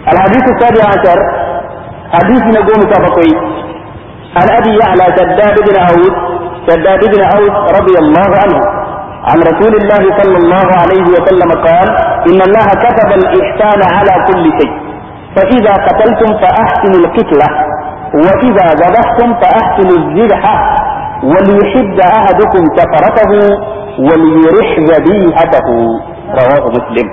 الحديث السابع عشر حديث نقوم سابقي عن ابي يعلى شداد بن اوس شداد بن اوس رضي الله عنه عن رسول الله صلى الله عليه وسلم قال ان الله كتب الاحسان على كل شيء فاذا قتلتم فاحسنوا القتله واذا ذبحتم فاحسنوا الذبحه وليحد احدكم سفرته وليرح ذبيحته رواه مسلم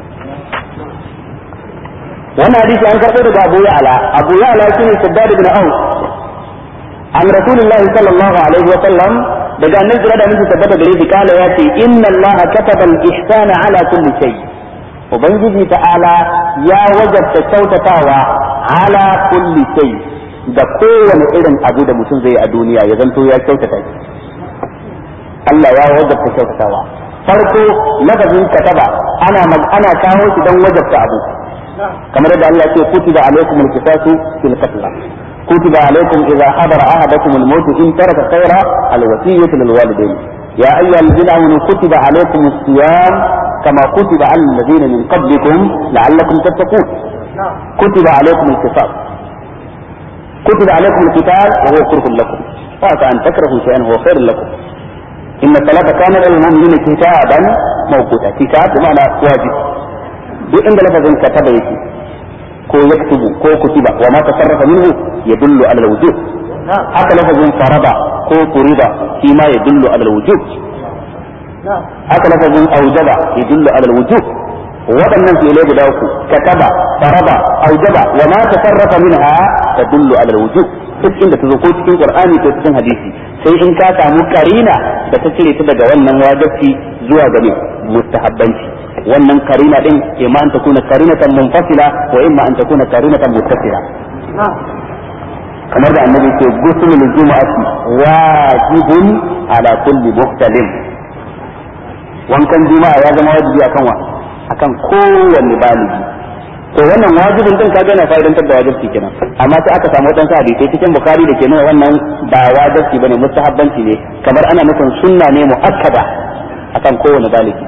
wannan hadisi an karɓo daga Abu Ya'la Abu Ya'la shine Shaddad ibn Aus an Rasulullahi sallallahu alaihi wa sallam daga annabi jira da mutum tabbata gare shi kala ya ce inna Allah kataba al-ihsana ala kulli shay ubangiji ta'ala ya wajabta kyautatawa ala kulli shay da kowane irin abu da mutum zai a duniya ya zanto ya kyautata shi Allah ya wajabta kyautatawa farko lafazin kataba ana ana kawo shi don wajabta abu kamar yadda Allah ce kutiba alaikum al-qisasu fil qatl kutiba alaikum idza hadara ahadakum al-maut in taraka khayra al-wasiyyatu lil walidayn ya ayyuha alladhina amanu kutiba alaikum as-siyam kama kutiba ala alladhina min qablikum la'allakum tattaqun kutiba alaikum al-qisas كتب عليكم القتال وهو كره لكم وعسى ان تكرهوا شيئا وهو خير لكم ان الصلاه كانت للمؤمنين كتابا موقوتا كتاب بمعنى واجب duk inda lafazin kataba yake ko yaktubu ko kutiba wa ma tasarrafa minhu yadullu ala alwujub haka lafazin farada ko furida shi ma yadullu ala alwujub haka lafazin aujaba yadullu ala alwujub waɗannan fi'ilai guda uku kataba farada aujaba wa ma tasarrafa minha tadullu ala alwujub duk inda ta zo ko cikin qur'ani ko cikin hadisi sai in ka samu karina da ta cire ta daga wannan wajibi zuwa ga mustahabbanci wannan karina din imma an takuna karinatan munfasila wa imma an takuna karinatan muttasila kamar da annabi ce gusulul jumu'ati wajibun ala kulli muhtalim wankan juma'a ya zama wajibi akan wa akan kowanne baligi to wannan wajibin din kaga na fa'idantar da wajibi kenan amma sai aka samu wadansu hadisi cikin bukhari da ke nuna wannan ba wajibi bane mustahabbanci ne kamar ana nufin sunna ne muakkada akan kowanne baligi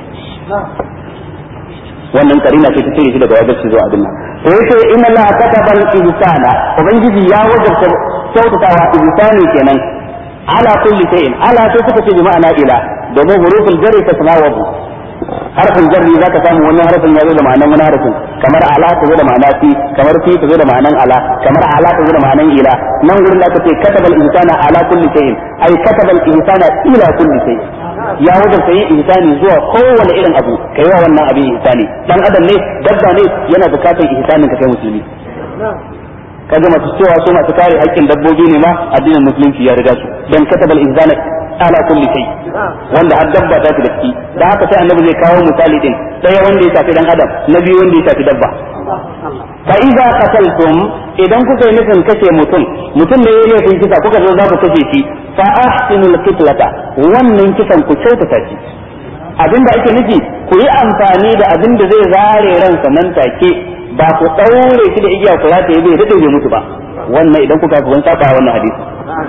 wannan karina ce ta cire shi daga wajibi zuwa abin nan to yace inna Allah kataba al-ihsana ubangiji ya wajabta kyautatawa ihsani kenan ala kulli shay'in ala to suka ce bi ma'ana ila domin huruful jarri ta tanawabu harfin jarri zaka samu wani harfin ya zo da ma'anan wani harfin kamar ala ta zo da ma'ana fi kamar fi ta zo da ma'anan ala kamar ala ta zo da ma'anan ila nan gurin da aka ce kataba al-ihsana ala kulli shay'in ay kataba al-ihsana ila kulli shay'in ya wajabta yin ihsani zuwa kowane irin abu kai wa wannan abin ihsani dan adam ne dabba ne yana bukatar ihsanin ka kai musulmi kaga masu cewa su masu kare haƙƙin dabbobi ne ma addinin musulunci ya riga su dan katabal ihsana ala kulli shay wanda har dabba ta fi datti da haka sai annabi zai kawo misali din daya wanda ya shafi dan adam na biyu wanda ya shafi dabba fa idza qataltum idan kuka yi nufin kashe mutum mutum da yayi laifin kisa kuka zo za ku kashe shi fa ahsinul qitlata wannan kisan ku kyautata shi abinda ake nufi ku yi amfani da abin da zai zare ransa nan take ba ku daure shi da igiya ku rataye bai dade bai mutu ba wannan idan kuka kun saba wannan hadisi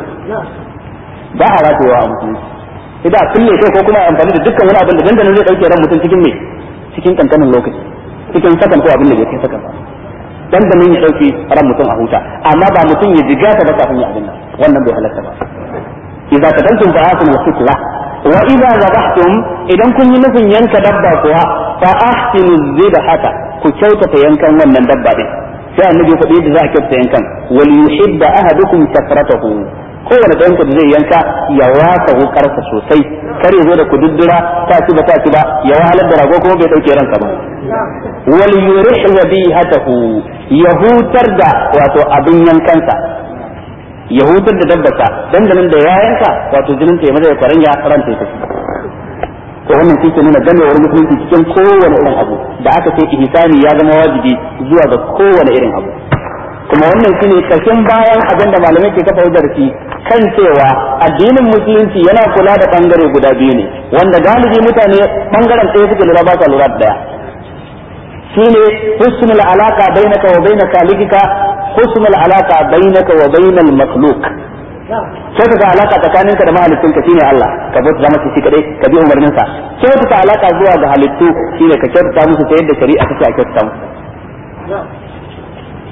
ba a ratayewa a musulunci idan a kulle kai ko kuma amfani da dukkan wani abin da dandanan zai dauke ran mutum cikin me cikin kankanin lokaci cikin sakan ko abin da bai kai sakan ba dandanan ya dauke ran mutum a huta amma ba mutum ya jiga ta ba kafin ya abin nan wannan bai halatta ba idza tadantum fa asinu sitla wa idza zabahtum idan kun yi nufin yanka dabba kuwa fa ahsinu zibhata ku kyautata yankan wannan dabba din sai annabi faɗi yadda za a kyautata yankan wal yuhibba ahadukum safratahu kowane ɗayan ku da zai yanka ya wasa wukarsa sosai kar ya zo da kududdura ta ci ba ta ci ba ya wahalar da rago kuma bai dauke ranka ba wal yurih wadihatahu ya hutar da wato abin yankansa ya hutar da dabbata dandanan da ya yanka wato jinin ta ya maza ya kwaranya ran ta tafi to wannan shi ke nuna gamewar musulunci cikin kowane irin abu da aka ce ihsani ya zama wajibi zuwa ga kowane irin abu kuma wannan shine karshen bayan abin da malamai ke kafa hujjar shi kan cewa addinin musulunci yana kula da bangare guda biyu ne wanda galibi mutane bangaren ɗaya suke lura ba sa lura da daya shine husnul alaka bainaka wa baina kalikika husnul alaka bainaka wa bainal makhluq sai ka alaka tsakaninka da mahaliccinka shine Allah ka bauta zama shi kadai ka bi umarnin sa kyautata alaka zuwa ga halittu shine ka kyautata musu ta yadda shari'a take a kyautata musu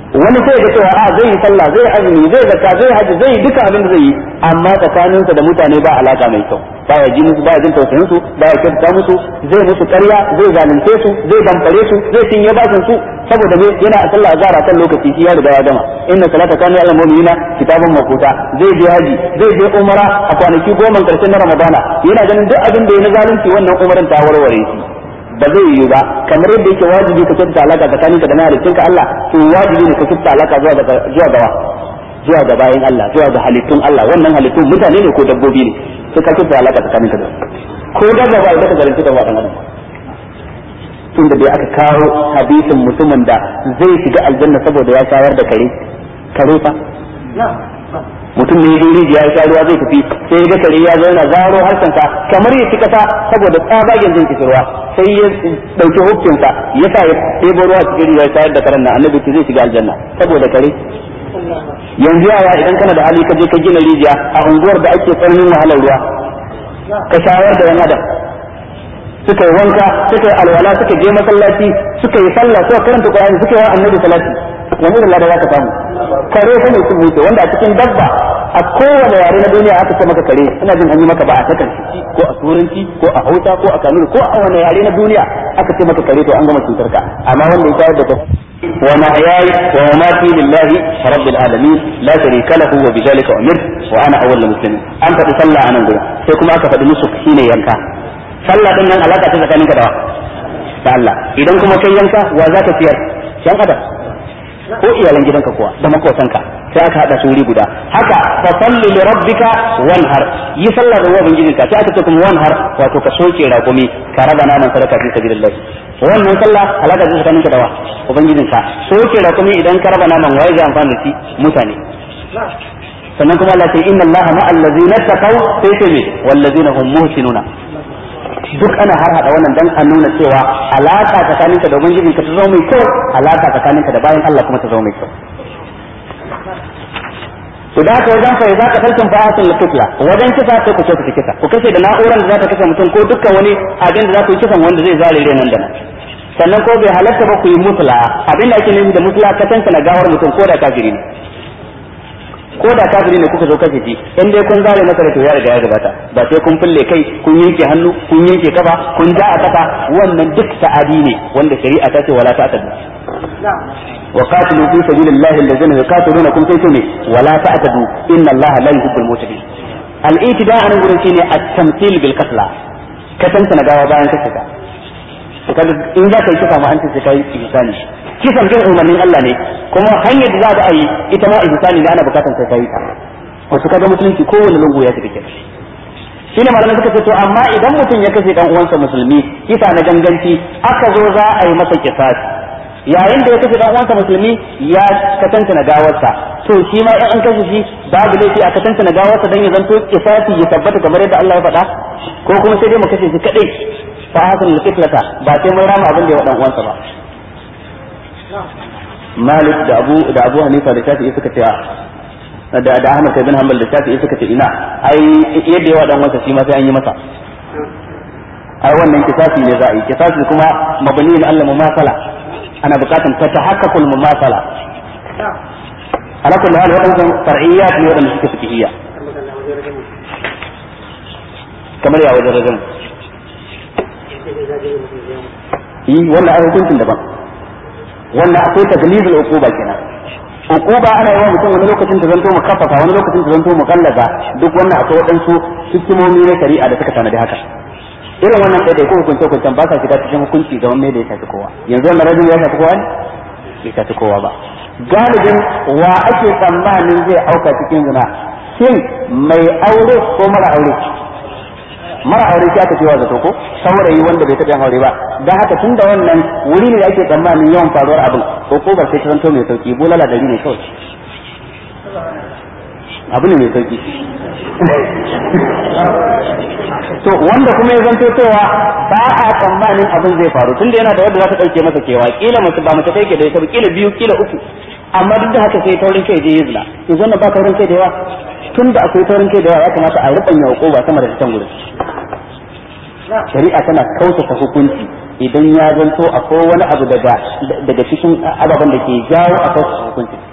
wani sai ga cewa a zai yi sallah zai azumi zai zakka zai haji zai duka abin da zai yi amma tsakaninsa da mutane ba alaka mai kyau ba ya ji musu ba ya jin tausayin su ba ya kyauta musu zai musu ƙarya zai zalunce su zai damfare su zai cinye bashin su saboda me yana a sallah azhar kan lokaci shi ya riga ya gama inna salata kana ala mu'minina kitaban makuta zai je haji zai je umara a kwanaki goma karshen na ramadana yana ganin duk abin da ya na zalunci wannan umaran ta warware shi ba zai yiwu ba kamar yadda yake wajibi ka kyautata alaka tsakaninka da mahalicinka Allah to wajibi ne ka kyautata alaka zuwa ga zuwa ga zuwa ga bayin Allah zuwa ga halittun Allah wannan halittun mutane ne ko dabbobi ne sai ka kyautata alaka tsakaninka da ko da ba idan ka garanti da wadan adam tun da dai aka kawo hadisin mutumin da zai shiga aljanna saboda ya shayar da kare kare fa mutum ne ya rijiya ya sha ruwa zai tafi sai ga kare ya zauna zaro harshensa kamar ya ci kasa saboda tsabagen jin kishirwa sai ya dauki hukuncinsa ya sa ya ɗebo ruwa cikin rijiya ya shayar da karen nan annabi ce zai shiga aljanna saboda kare yanzu yaya idan kana da hali ka je ka gina rijiya a unguwar da ake tsananin wahalar ruwa ka shayar da yan adam suka yi wanka suka yi alwala suka je masallaci suka yi sallah suka karanta qur'ani suka yi wa annabi salati wani da lada za ka samu kare ko mai sun wanda a cikin dabba a kowane yare na duniya aka ce maka kare ina jin an yi maka ba a takan ko a turanci ko a hausa ko a kanuri ko a wani yare na duniya aka ce maka kare to an gama cutar ka amma wanda ya tayar da ka wa mahyaya wa mamati lillahi rabbil alamin la sharika lahu wa bidhalika umirtu wa ana awwalul muslimin an faɗi sallah anan gurin sai kuma aka faɗi musu shine yanka sallah din nan alaka ta tsakaninka da da Allah idan kuma kai yanka wa zaka ciyar yan adam ko iyalan gidanka kuwa da makotanka sai aka hada su wuri guda haka fa salli li rabbika wanhar yi sallah da wabin gidanka sai aka ce kuma wanhar wato ka soke raƙumi ka raba naman sadaka fi sabilillah wannan sallah alaka ta tsakaninka da wa ubangijinka soke raƙumi idan ka raba naman waye zai amfana da shi mutane sannan kuma Allah ce inna Allah ma'al ladzina taqaw sai ce me wal ladzina hum muhsinuna duk ana har hada wannan dan a nuna cewa alaka tsakaninka da ubangiji ka ta zama mai kyau alaka tsakaninka da bayan Allah kuma ta zama mai kyau to da haka wajen fa za ka tarkin fa'atin al-qibla wajen kisa sai ku kyautata kisa ku kashe da na'urar da za ta kashe mutum ko dukkan wani abin da za ku yi kisan wanda zai zare nan da nan sannan ko bai halatta ba ku yi musula abin da ake nufi da musula ka tanka na gawar mutum ko da kafiri ne ko da kafiri ne kuka zo kashe shi in dai kun zare masa da to ya riga ya gabata ba sai kun fulle kai kun yanke hannu kun yanke kafa kun ja a kafa wannan duk ta'adi ne wanda shari'a ta ce wala ta'tadu wa qatilu fi sabilillahi allazina yuqatilunakum sai ne wala ta'tadu inna allaha la yuhibbul mu'tadin al-i'tida an gurin shine at-tamthil bil qatla ka tantana gawa bayan kashe ka kaga in za ka yi kisa ma an ce kai ihsani kisan bin umarnin Allah ne kuma hanyar da za a yi ita ma ihsani ne ana bukatan sai kai ta wasu kaga musulunci kowane lungu ya take shi ne malamai suka ce to amma idan mutum ya kashe dan uwansa musulmi kisa na ganganci aka zo za a yi masa kisasi yayin da ya kashe dan uwansa musulmi ya katanta na gawarsa to shi ma in an kashe shi babu laifi a katanta na gawarsa dan ya zanto kisasi ya tabbata kamar yadda Allah ya faɗa ko kuma sai dai mu kashe shi kadai fa hakan al-qitlata ba sai mun rama abin da ya wa dan uwansa ba Malik da Abu da Abu Hanifa da Shafi'i suka ce da da Ahmad bin Hanbal da Shafi'i suka ce ina ai yadda yawa dan wasa shi ma sai an yi masa ai wannan kisasi ne za a yi kisasi kuma mabni ne Allah mumasala ana bukatan ta tahaqqaqul mumasala ala kulli hal wadannan far'iyat ne wadanda suke fiqhiyya kamar ya wajen rajin yi wannan ai hukuncin daban wannan akwai taglizul uquba kenan uquba ana yawa mutum wani lokacin ta zanto mu kafafa wani lokacin ta zanto mu kallaza duk wannan akwai waɗansu hikimomi na shari'a da suka tanadi haka irin wannan ɗaya ko hukunce hukuncen ba sa shiga cikin hukunci ga wanda ya shafi kowa yanzu wannan rajin ya shafi kowa ne bai shafi kowa ba galibin wa ake tsammanin zai auka cikin zina shin mai aure ko mara aure mara aure sai aka cewa zato ko saurayi wanda bai taɓa aure ba dan haka tun da wannan wuri ne da ake tsammanin yawan faruwar abin ko ko ba sai ta zanto mai sauki bulala dari ne kawai abu ne mai sauki to wanda kuma ya zanto cewa ba a tsammanin abin zai faru tunda yana da wanda za ta dauke masa kewa kila mace ba mace take da ita kila biyu kila uku amma duk da haka sai taurin kai je yizla to wannan ba taurin kai da yawa tunda akwai taurin kai da yawa ya kamata a rubanya hukuma sama da can gurin shari'a tana kautata hukunci idan ya zanto akwai wani abu daga daga cikin ababen da ke jawo a kautata hukunci